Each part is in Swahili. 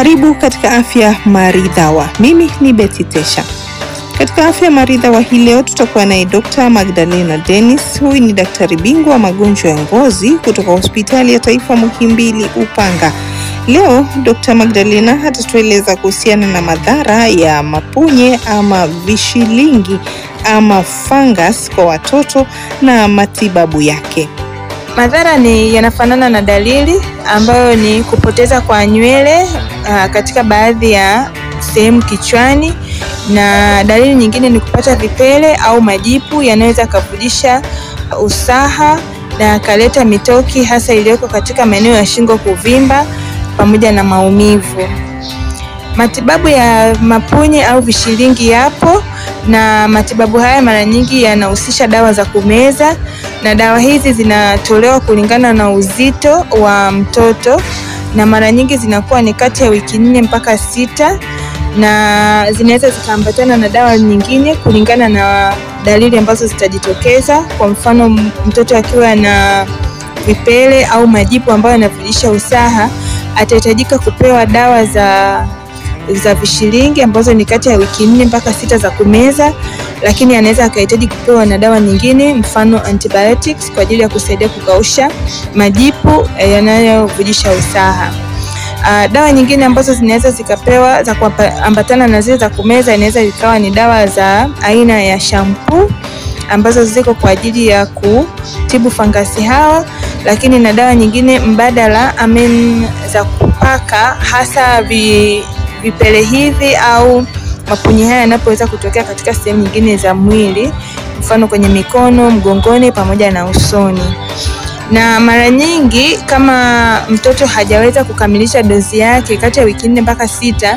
Karibu katika Afya Maridhawa. Mimi ni Betty Tesha. Katika Afya Maridhawa hii leo tutakuwa naye Dr. Magdalena Dennis. Huyu ni daktari bingwa wa magonjwa ya ngozi kutoka Hospitali ya Taifa Muhimbili Upanga. Leo Dr. Magdalena atatueleza kuhusiana na madhara ya mapunye ama vishilingi ama fungus kwa watoto na matibabu yake. Madhara ni yanafanana na dalili ambayo ni kupoteza kwa nywele uh, katika baadhi ya sehemu kichwani, na dalili nyingine ni kupata vipele au majipu yanayoweza kuvujisha usaha na kaleta mitoki hasa iliyoko katika maeneo ya shingo kuvimba pamoja na maumivu. Matibabu ya mapunye au vishilingi yapo na matibabu haya mara nyingi yanahusisha dawa za kumeza na dawa hizi zinatolewa kulingana na uzito wa mtoto na mara nyingi zinakuwa ni kati ya wiki nne mpaka sita na zinaweza zikaambatana na dawa nyingine kulingana na dalili ambazo zitajitokeza. Kwa mfano, mtoto akiwa na vipele au majipu ambayo yanavujisha usaha atahitajika kupewa dawa za za vishilingi ambazo ni kati ya wiki nne mpaka sita za kumeza, lakini anaweza akahitaji kupewa na dawa nyingine, mfano antibiotics kwa ajili ya kusaidia kukausha majipu yanayovujisha usaha. Uh, dawa nyingine ambazo zinaweza zikapewa za kuambatana na zile za kumeza inaweza ikawa ni dawa za aina ya shampoo ambazo ziko kwa ajili ya kutibu fangasi hawa, lakini na dawa nyingine mbadala amen za kupaka hasa vi, vipele hivi au mapunye haya yanapoweza kutokea katika sehemu nyingine za mwili, mfano kwenye mikono, mgongoni pamoja na usoni. Na mara nyingi kama mtoto hajaweza kukamilisha dozi yake kati ya wiki nne mpaka sita,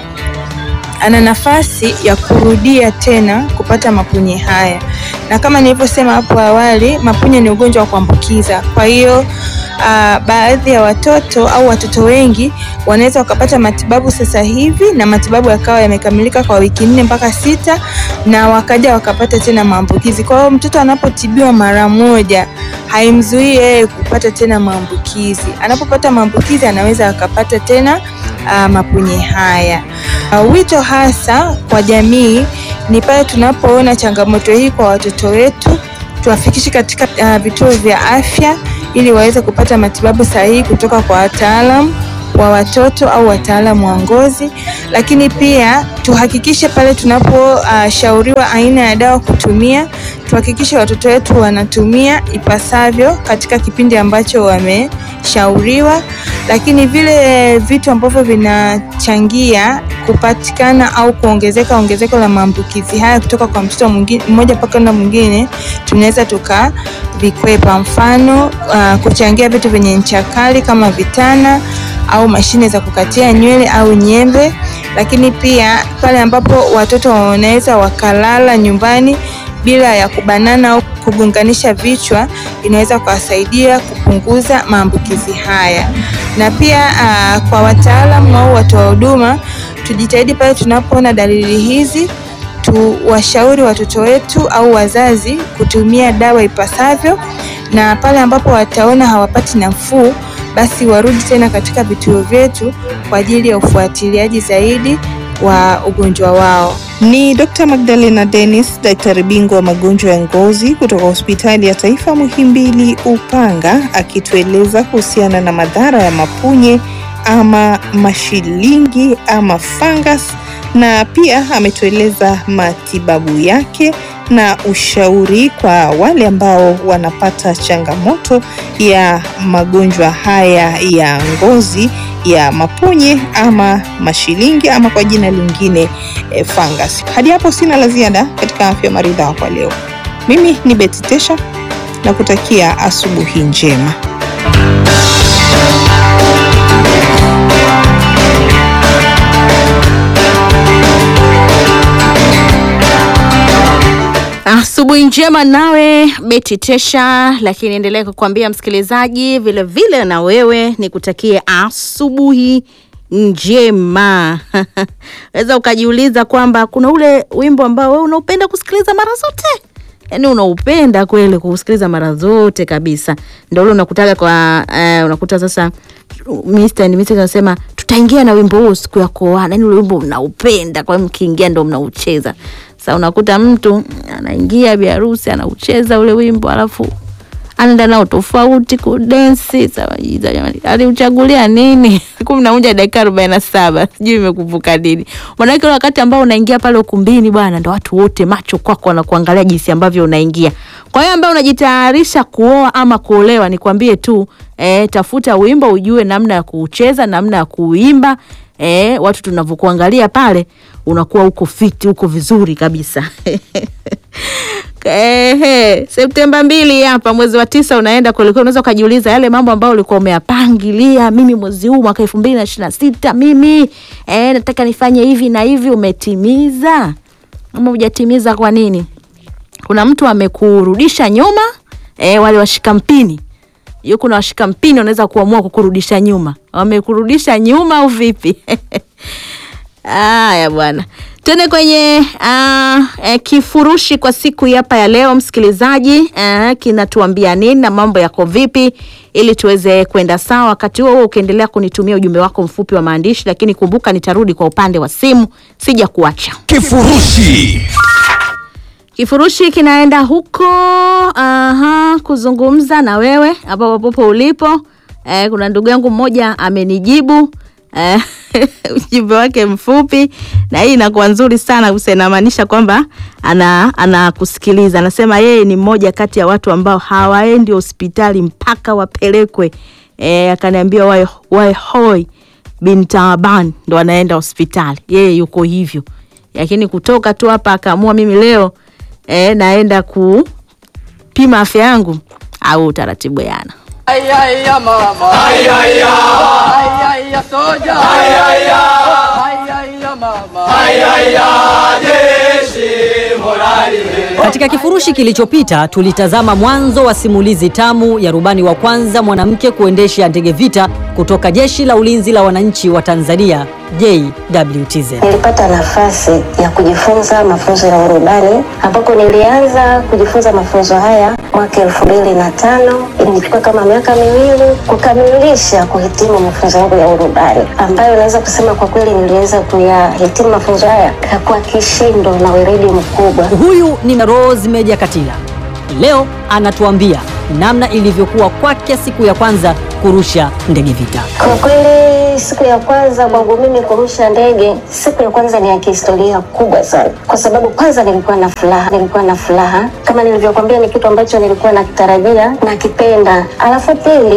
ana nafasi ya kurudia tena kupata mapunye haya, na kama nilivyosema hapo awali, mapunye ni ugonjwa wa kuambukiza. Kwa hiyo Uh, baadhi ya watoto au watoto wengi wanaweza wakapata matibabu sasa hivi na matibabu yakawa yamekamilika kwa wiki nne mpaka sita na wakaja wakapata tena maambukizi. Kwa hiyo mtoto anapotibiwa mara moja haimzuii yeye kupata tena maambukizi. Anapopata maambukizi anaweza akapata tena uh, mapunye haya. Uh, wito hasa kwa jamii ni pale tunapoona changamoto hii kwa watoto wetu tuwafikishe katika uh, vituo vya afya ili waweze kupata matibabu sahihi kutoka kwa wataalamu wa watoto au wataalamu wa ngozi. Lakini pia tuhakikishe pale tunaposhauriwa uh, aina ya dawa kutumia, tuhakikishe watoto wetu wanatumia ipasavyo katika kipindi ambacho wameshauriwa. Lakini vile vitu ambavyo vinachangia kupatikana au kuongezeka ongezeko la maambukizi haya kutoka kwa mtoto mmoja mpaka na mwingine tunaweza tukavikwepa. Mfano uh, kuchangia vitu vyenye ncha kali kama vitana au mashine za kukatia nywele au nyembe. Lakini pia pale ambapo watoto wanaweza wakalala nyumbani bila ya kubanana au kugunganisha vichwa, inaweza kuwasaidia kupunguza maambukizi haya. Na pia uh, kwa wataalamu au watoa huduma tujitahidi pale tunapoona dalili hizi tuwashauri watoto wetu au wazazi kutumia dawa ipasavyo, na pale ambapo wataona hawapati nafuu, basi warudi tena katika vituo vyetu kwa ajili ya ufuatiliaji zaidi wa ugonjwa wao. Ni Dr. Magdalena Dennis, daktari bingwa wa magonjwa ya ngozi kutoka Hospitali ya Taifa Muhimbili Upanga, akitueleza kuhusiana na madhara ya mapunye ama mashilingi ama fungus, na pia ametueleza matibabu yake na ushauri kwa wale ambao wanapata changamoto ya magonjwa haya ya ngozi ya mapunye ama mashilingi ama kwa jina lingine e, fungus. Hadi hapo sina la ziada katika Afya Maridhawa kwa leo. Mimi ni Betty Tesha na kutakia asubuhi njema. Asubuhi njema nawe Beti Tesha, lakini endelea kukwambia msikilizaji vile vile na wewe nikutakie asubuhi njema. Weza ukajiuliza kwamba kuna ule wimbo ambao wewe unaupenda kusikiliza mara zote, yaani unaupenda kweli kusikiliza mara zote kabisa, ndio ule unakutaga kwa uh, unakuta sasa Mr. and Mrs. anasema tutaingia na wimbo huo siku ya kuoana, yani ule wimbo mnaupenda, kwa hiyo mkiingia ndo mnaucheza. Sasa unakuta mtu anaingia biharusi anaucheza ule wimbo alafu anaenda nao tofauti kudensi. Sawa, jiza jamani, aliuchagulia nini? kumi na moja dakika arobaini na saba sijui imekuvuka nini. Maanake ule wakati ambao unaingia pale ukumbini bwana, ndo watu wote macho kwako wanakuangalia jinsi ambavyo unaingia. Kwa hiyo ambaye unajitayarisha kuoa ama kuolewa, nikwambie tu eh, tafuta wimbo ujue namna ya kuucheza, namna ya kuuimba. Eh, watu tunavyokuangalia pale unakuwa uko fiti, uko vizuri kabisa. Ehe, Septemba mbili hapa mwezi wa tisa unaenda kuelekea, unaweza ukajiuliza yale mambo ambayo ulikuwa umeyapangilia, mimi mwezi huu mwaka elfu mbili na ishirini na sita mimi eh, nataka nifanye hivi na hivi, umetimiza ama hujatimiza? Kwa nini? Kuna mtu amekurudisha nyuma eh, wale washika mpini hiyo, kuna washika mpini wanaweza kuamua kukurudisha nyuma, wamekurudisha nyuma au vipi? Haya bwana, tuende kwenye uh, eh, kifurushi kwa siku hapa ya leo msikilizaji, uh, kinatuambia nini na mambo yako vipi, ili tuweze kwenda sawa. Wakati huo huo ukiendelea kunitumia ujumbe wako mfupi wa maandishi, lakini kumbuka nitarudi kwa upande wa simu, sija kuacha. Kifurushi. Kifurushi kinaenda huko aha, kuzungumza na wewe hapo popo ulipo. Eh, kuna ndugu yangu mmoja amenijibu eh, ujumbe wake mfupi, na hii inakuwa nzuri sana kusa, inamaanisha kwamba ana anakusikiliza. Anasema yeye ni mmoja kati ya watu ambao hawaendi hospitali mpaka wapelekwe. Eh, akaniambia wae, wae hoi bin Taaban ndo anaenda hospitali, yeye yuko hivyo, lakini kutoka tu hapa akaamua mimi leo eh, naenda kupima afya yangu au utaratibu yana Ay, ay, ya mama. Ay, ay, ya. Ay, ay, ya soja. Ay, ay, ya. Ay, ay, ya mama. Ay, ay, ya. Jeshi morali. Katika kifurushi kilichopita tulitazama mwanzo wa simulizi tamu ya rubani wa kwanza mwanamke kuendesha ndege vita kutoka Jeshi la Ulinzi la Wananchi wa Tanzania JWTZ. Nilipata nafasi ya kujifunza mafunzo ya urubani ambako nilianza kujifunza mafunzo haya mwaka elfu mbili na tano. Ilinichukua kama miaka miwili kukamilisha kuhitimu mafunzo yangu ya urubani, ambayo naweza kusema kwa kweli niliweza kuyahitimu mafunzo haya kwa kishindo na weledi mkubwa. Huyu ni Rose Meja Katila. Leo anatuambia namna ilivyokuwa kwake siku ya kwanza kurusha ndege vita. Kwa kweli siku ya kwanza kwangu mimi kurusha ndege, siku ya kwanza ni ya kihistoria kubwa sana, kwa sababu kwanza nilikuwa na furaha, nilikuwa na furaha kama nilivyokuambia, ni kitu ambacho nilikuwa nakitarajia nakipenda, alafu pili